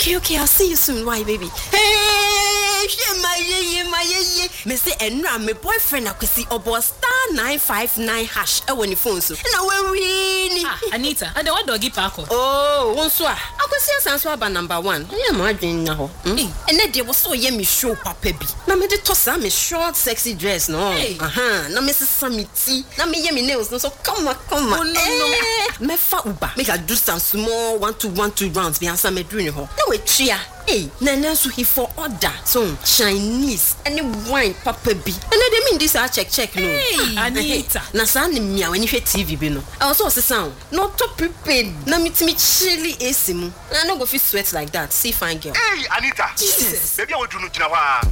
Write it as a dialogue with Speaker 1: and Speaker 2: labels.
Speaker 1: okay okay i'll see you soon why baby. Hey, ṣé máa yé yé máa yé yé mẹ sẹ ẹnu mi boyfriend akwesi ọbọ star nine five nine hash ẹwọ ní fóònù so ẹnna wẹ́wí ni.
Speaker 2: ah anita ade wa dọ̀gí paako.
Speaker 1: ooo wọn nso a akwesi asan so aba number one ẹyẹ maa adwene na hɔ.
Speaker 2: Hey.
Speaker 1: ɛnɛ deɛ wɔsɛ ɔyɛ me show papa bi na mede tɔ saa me short sexy dress no
Speaker 2: Hey.
Speaker 1: Aha, na mesesa me ti na meyɛ me nails no so kama kama
Speaker 2: Oh, no, no.
Speaker 1: Eh, mɛfa uba make i do some small one two one two rounds bi ansa mɛduru ne hɔ na watua Hey, na ɛnɛ nso he for order so chinese ɛne wine papa bi ɛnɛ de mendi saa check check no
Speaker 2: Hey,
Speaker 1: Ah,
Speaker 2: Anita.
Speaker 1: na saa ne mmea w'ani hwɛ tv bi no ɛwɔ sɛ ɔsesa o na ɔtɔ prepaid na metumi kyele ac mu na no go fit sweat like that see fine girl
Speaker 3: Hey, Anita.
Speaker 1: Jesus.
Speaker 3: Baby, I want to know.